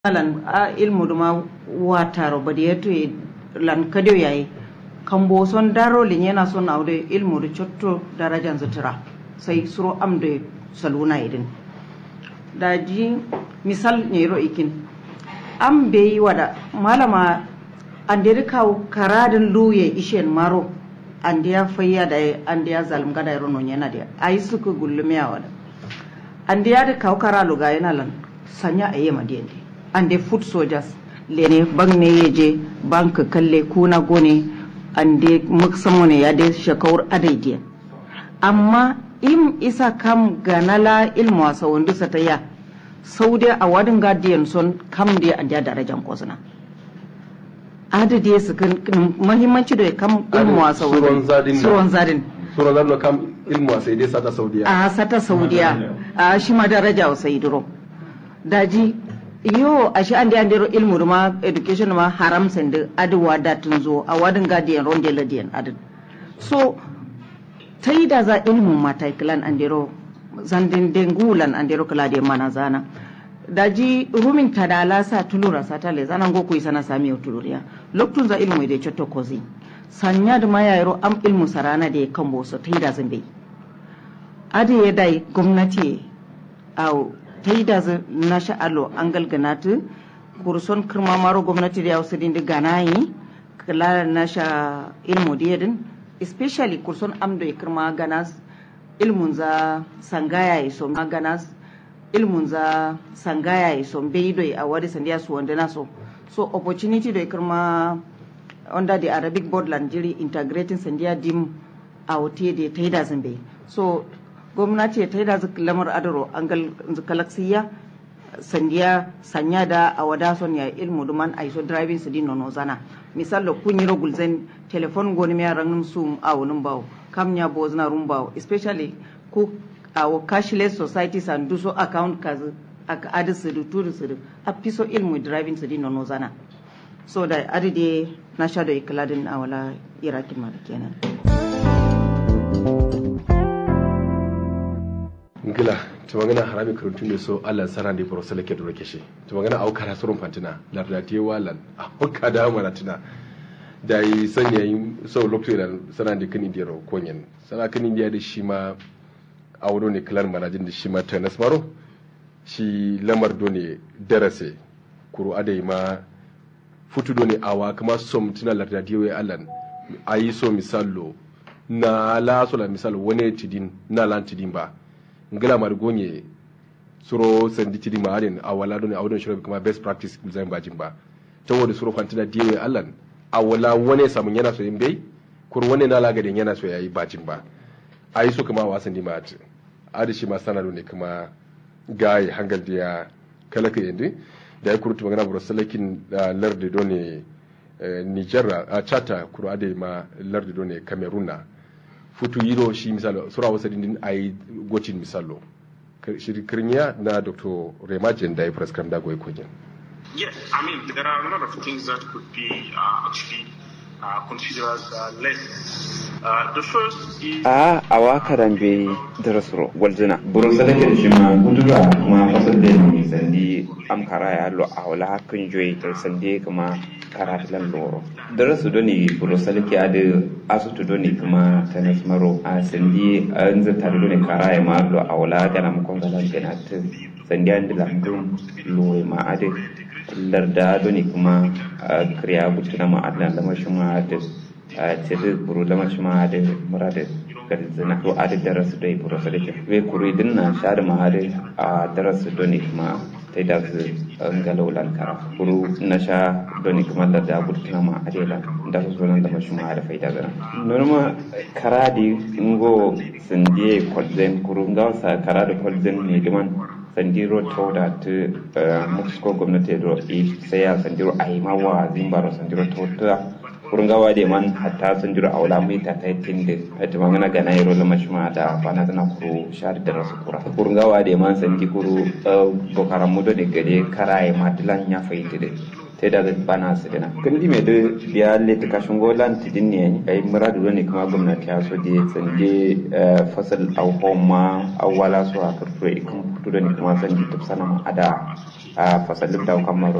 lan a ilmu duma wataro badi yeto lan kadio yayi kambo son daro lin yana son aude ilmu da cotto darajan zutura sai suro amde saluna idin daji misal nyero ikin am be wada malama andiri kaw karadin luye ishen maro andiya fayya da andiya zalim gada yaro non yana da ayi suku gullumiya wada andiya da kaw kara luga yana lan sanya ayi madiyande ande foot soldiers lene bangne yeje bank kalle kuna gone ande muksamo ne ya de shakawar adaidiya amma im isa kam ganala ilmu wasa wanda sa ta ya saudi a wadin guardian son kam da an da darajan kosuna adadi su kan muhimmanci da kam ilmu wasa suron zadin suron zadin suron zadin kam ilmu wasa dai sata saudiya a sata saudiya a shi ma daraja wa sai duro daji yo a shi an da andero ilmu ma education ma haram sende adi wadatun zo a wadin guardian ronde ladiyan adin so ta yi da za ilmin mata kilan andero zandin dengulan andero kala da mana zana daji rumin ta da lasa tulura sa tale zanan go kuyi sana sami tuluriya loktun za ilmu da cotto kozi sanya da mayayro am ilmu sarana da kan boso ta yi da zambe adi ya dai gwamnati au ta yi da na sha'alo an galganatu kurson kirma maro gwamnati da ya wasu dindi ganayi kala na sha ilmu da yadin especially kurson amdo ya kirma ganas ilmun za sangaya ya so ganas ilmun za sangaya ya so bai do a wari sandiya su wanda na so so opportunity da ya kirma under the arabic board landiri integrating sandiya dim a wote da ta yi da zambe so gwamnati ta yi da lamar adaro an galaksiya sandiya sanya da a wada son ya ilmu duman a iso driving su din nono zana misal da kun yi rogul zan telefon goni mai ranin su a wunin bawo kam ya bo zana rum bawo especially ku a cashless societies and do so account kazu aka adi su du turu su a piso ilmu driving su din nono zana so da adi de na sha da ikiladin a wala irakin ma kenan ngila ta magana harami karantun ne so Allah sana da boro salake da rake shi ta magana au kara surun fantina lardati walan a hokka da maratina da yi sanya yi so lokacin da sana da kan indiyar konyen sana kan indiya da shi ma a wuro ne kilan manajin da shi ma ta nasmaro shi lamar do ne darase kuro adai ma futu do ne awa kuma som tuna lardati wai allan ayi so misalo na la so la misalo wani tidin na lan tidin ba ngila mar gonye suro sandi tidi ma aden awala don awdon shiro kuma best practice zan bajin ba to wodi suro fantina diwe allan awala wone samun yana so yimbe kur wone na laga den yana so yayi bajin ba ayi so kuma wasan di mat adi shi ma sana ne kuma gayi hangal dia kala ka yende da ya kurutu magana bro salakin larde done Niger a chata kuro ade ma larde done Cameroon futu yiro shi misalo sura wasa dindin ayi gocin misalo shirkirniya na dr remajen da ya prescribe da goyi kogin Yes, I mean, there are a lot of things that could be uh, actually uh, considered uh, less. Uh, the first is... a awa karan be darasro gwalzina burin sadake da shi ma gudura kuma fasar da ne sandi am kara ya lo a wala hakan joyi tar sandi kuma kara filan loro darasu doni burin sadake a da asutu doni kuma tanas maro a sandi an zata da doni kara ya ma lo a wala gana makon galan gana ta sandi an da lambun lo ma a da larda doni kuma kriya butuna ma adlan lamar shi ma da tiri buru lama shima ade murade gari zina to ade darasu dai buru sadake we kuri dinna shade ma ade a darasu doni kuma tai da su ngalo lan kara kuru na sha doni kuma da da burkina ma ade la da su zo nan da mashuma ade faida gana norma karadi ngo sindie kolzen kuru ngaw sa karade kolzen ne diman sandiro to da ta musko gwamnati do sai ya sandiro ai mawa zimbaro sandiro to ta kurungawa de man hatta sun jira aula mai ta ta tinde ati mangana gana yero la mashma da bana tana kuru shar da rasu kura kurungawa de man san di kuru bokara mudo de gade karaye matilan ya fayti de te da bana su dina kun di me de biya le ta kashin golan tidin ne ai muradu ne kuma gwamnati ya so de sanje fasal au homa awala su a karfure ikon kudu da ne kuma san di tafsana ma ada a fasalin da kamar